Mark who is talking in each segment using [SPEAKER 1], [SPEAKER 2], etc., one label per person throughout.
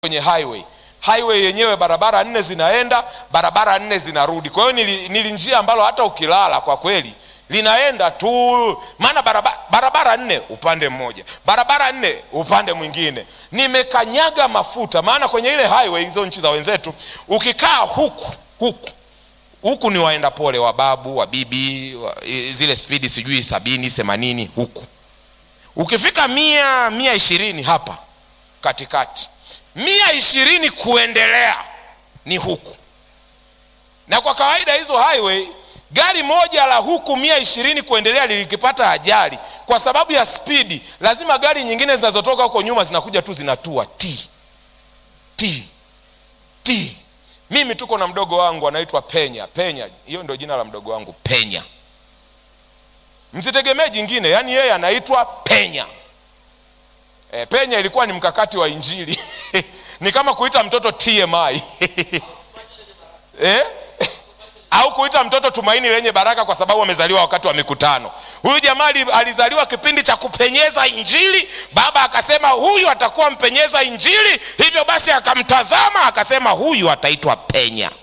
[SPEAKER 1] kwenye highway highway yenyewe barabara nne zinaenda barabara nne zinarudi kwa hiyo nili, nili njia ambalo hata ukilala kwa kweli linaenda tu maana barabara, barabara nne upande mmoja barabara nne upande mwingine nimekanyaga mafuta maana kwenye ile highway hizo nchi za wenzetu ukikaa huku huku huku ni waenda pole wa babu wa bibi wa, zile spidi sijui sabini themanini huku ukifika mia mia ishirini hapa katikati mia ishirini kuendelea ni huku na kwa kawaida hizo highway gari moja la huku mia ishirini kuendelea lilikipata ajali kwa sababu ya spidi lazima gari nyingine zinazotoka huko nyuma zinakuja tu zinatua t t t mimi tuko na mdogo wangu anaitwa penya penya hiyo ndio jina la mdogo wangu penya msitegemee jingine yaani yeye anaitwa penya e, penya ilikuwa ni mkakati wa injili ni kama kuita mtoto tmi eh? au kuita mtoto tumaini lenye baraka kwa sababu amezaliwa wakati wa mikutano huyu jamaa alizaliwa kipindi cha kupenyeza injili baba akasema huyu atakuwa mpenyeza injili hivyo basi akamtazama akasema huyu ataitwa penya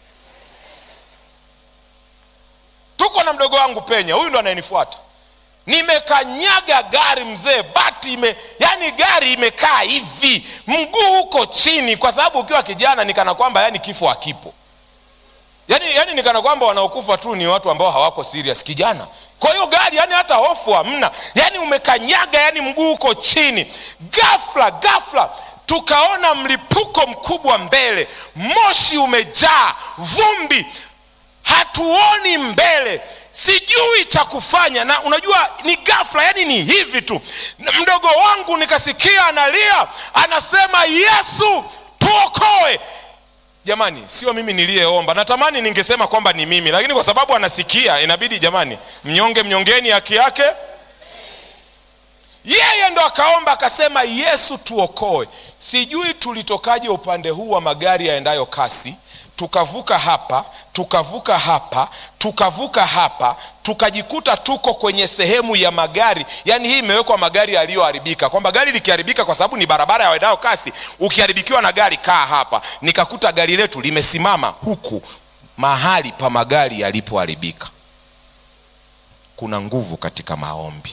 [SPEAKER 1] tuko na mdogo wangu penya huyu ndo anayenifuata nimekanyaga gari mzee bati ime yani gari imekaa hivi mguu uko chini kwa sababu ukiwa kijana nikana kwamba yani kifo hakipo yani, yani nikana kwamba wanaokufa tu ni watu ambao hawako serious kijana kwa hiyo gari yani hata hofu hamna yani umekanyaga yani mguu uko chini gafla gafla tukaona mlipuko mkubwa mbele moshi umejaa vumbi hatuoni mbele sijui cha kufanya na unajua ni gafla yani ni hivi tu mdogo wangu nikasikia analia anasema yesu tuokoe jamani sio mimi niliyeomba natamani ningesema kwamba ni mimi lakini kwa sababu anasikia inabidi jamani mnyonge mnyongeni haki yake yeye ndo akaomba akasema yesu tuokoe sijui tulitokaje upande huu wa magari yaendayo kasi tukavuka hapa tukavuka hapa tukavuka hapa tukajikuta tuko kwenye sehemu ya magari yaani hii imewekwa magari yaliyoharibika kwamba gari likiharibika kwa sababu ni barabara ya waendao kasi ukiharibikiwa na gari kaa hapa nikakuta gari letu limesimama huku mahali pa magari yalipoharibika kuna nguvu katika maombi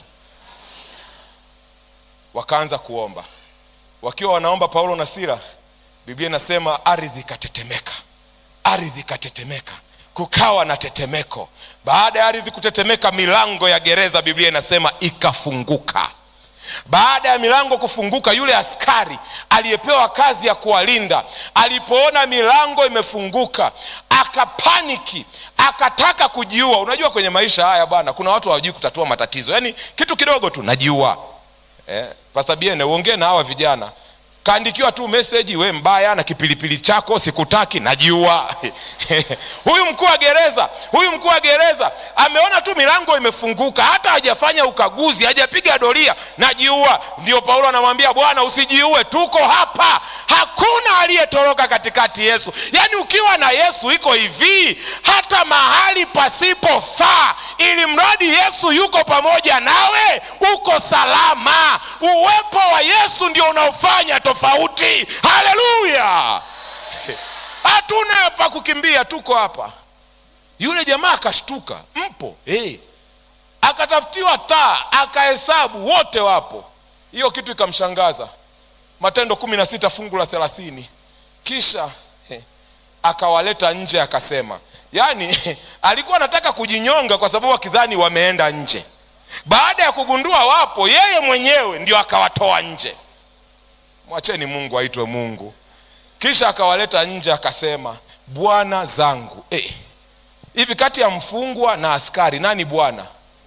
[SPEAKER 1] wakaanza kuomba wakiwa wanaomba paulo na sira biblia inasema ardhi ikatetemeka ardhi ikatetemeka kukawa na tetemeko baada ya ardhi kutetemeka milango ya gereza biblia inasema ikafunguka baada ya milango kufunguka yule askari aliyepewa kazi ya kuwalinda alipoona milango imefunguka akapaniki akataka kujiua unajua kwenye maisha haya bwana kuna watu hawajui kutatua matatizo yaani kitu kidogo tu najiua eh, pastabiene uongee na hawa vijana kaandikiwa tu meseji we mbaya na kipilipili chako sikutaki najiua huyu mkuu wa gereza huyu mkuu wa gereza ameona tu milango imefunguka hata hajafanya ukaguzi hajapiga doria najiua ndio paulo anamwambia bwana usijiue tuko hapa hakuna aliyetoroka katikati yesu yaani ukiwa na yesu iko hivi hata mahali pasipofaa ili mradi yesu yuko pamoja nawe uko salama uwepo wa yesu ndio unaofanya tofauti haleluya hatuna pa kukimbia tuko hapa yule jamaa akashtuka mpo hey. akatafutiwa taa akahesabu wote wapo hiyo kitu ikamshangaza matendo kumi na sita fungu la thelathini kisha he, akawaleta nje akasema yaani alikuwa anataka kujinyonga kwa sababu akidhani wameenda nje baada ya kugundua wapo yeye mwenyewe ndio akawatoa nje mwacheni mungu aitwe mungu kisha akawaleta nje akasema bwana zangu eh, hivi kati ya mfungwa na askari nani bwana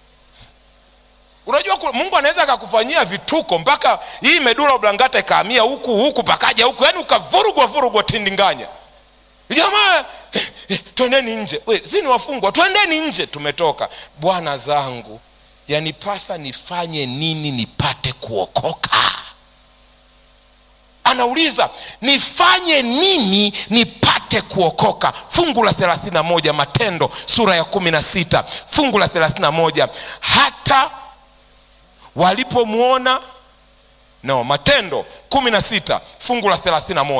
[SPEAKER 1] unajua mungu anaweza akakufanyia vituko mpaka hii medula blangata ikaamia huku huku pakaja huku yaani ukavurugwa vurugwa tindinganya jamaa eh, eh, twendeni nje We, si ni wafungwa twendeni nje tumetoka bwana zangu yanipasa nifanye nini nipate kuokoka anauliza nifanye nini nipate kuokoka fungu la 31 matendo sura ya 16 fungu la 31 hata walipomwona no matendo kumi na sita fungu la thelathini na moja